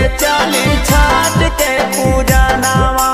चाली छाट के पूजा नावा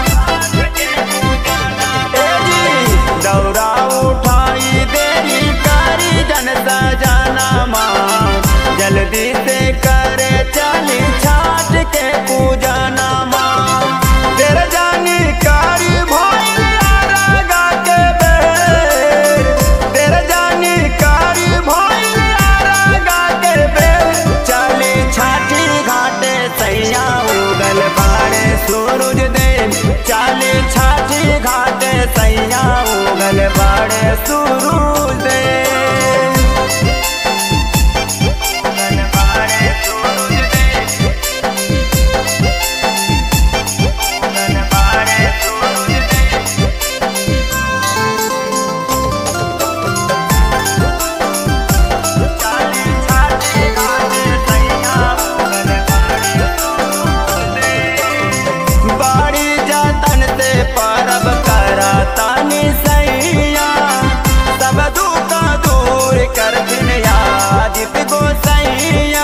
ए जी दौरा उठाई देरी करी जन सजानामा जल्दी से करे चाली छाट के पूजा नामा तेरे जानी कारी भैया रागा के बेर तेरे जानी कारी भैया रागा के बेर चली छाठी घाटे सैया उगल बाड़े सूरज देव चली छाठी घाटे सैया उगल बाड़े सूरज देव उगल बाड़े सूरज देव उगल बाड़े सूरज देव चाली छाती घाटे सैया उगल बाड़े सूरज देव। बाड़ी जतन से परब करा तानी सैया सब दुख दूर कर दिन यादित गो सैया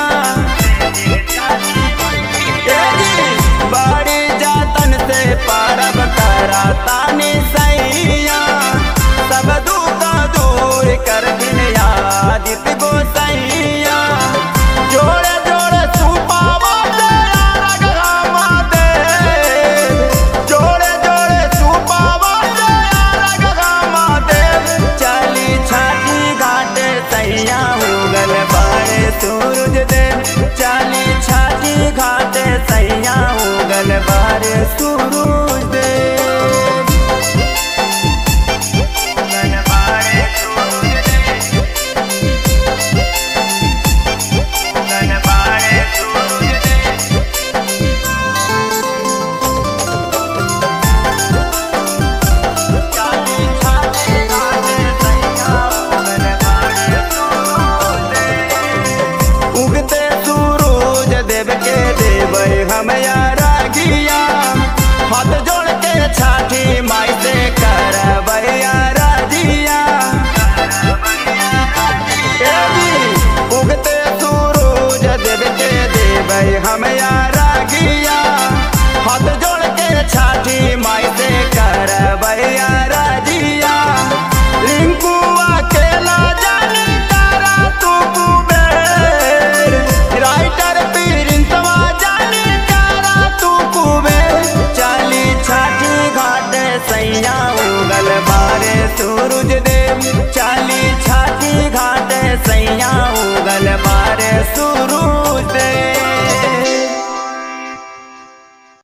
ए जी, बाड़ी जतन से परब करा तानी सैया सब दुख दूर कर दिन यादित गो सैया जोड़े जोड़े सुपावा तेरा रगरामा देव जोड़े जोड़े सुपावा तेरा रगरामा देव चली छाती घाटे सैया उगल बाड़े सूरज देव चली छाती घाटे सैया उगल बाड़े सूरज देव उगल बाड़े सूरज देव उगल बाड़े सूरज देव चाली छाती घाटे सैया उगल बाड़े सूरज देव। उगते सूरज देव के देवै हम यारा गिया हाथ जोड़ के छाठी माई से करबै यारा जिया ए जी, उगते सूरज देव के देवै हम यारा गिया हाथ जोड़ के छाठी माई से